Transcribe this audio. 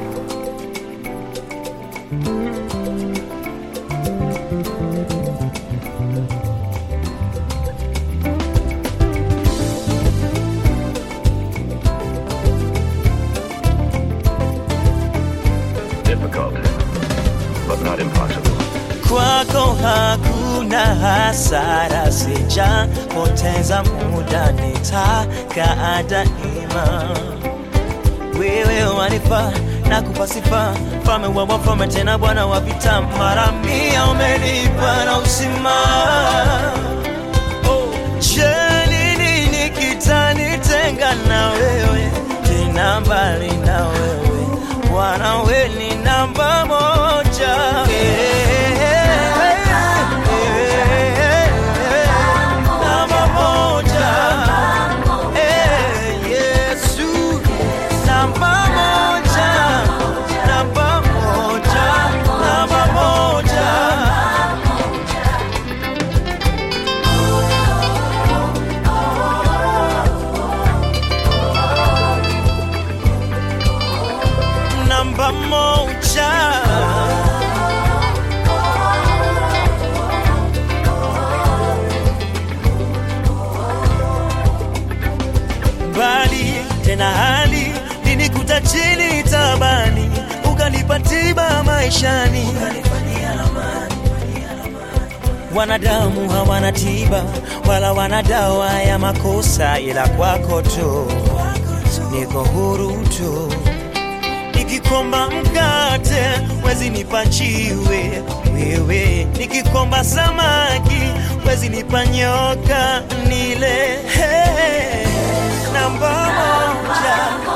Difficult, but not impossible. kwako hakuna hasara, sijapoteza muda, nitakaa daima. Wewe wanifa na kupa sifa, mfalme wa wafalme, tena Bwana wa vita, mara mia umenipa na uzima. Oh, je, ni nini kitanitenga na wewe, tena mbali na wewe Bwana, we ni namba moja. Namba moja. Eh, Yesu, namba moja. Namba moja. Namba moja. namba moja. Mbali tena hali linikuta chini tabani, ukanipa tiba maishani. Wanadamu hawana tiba wala wana dawa ya makosa, ila kwako tu niko huru tu nikikomba mkate wezi nipa chiwe wewe, nikikomba samaki wezi nipa nyoka nile. Hey, namba moja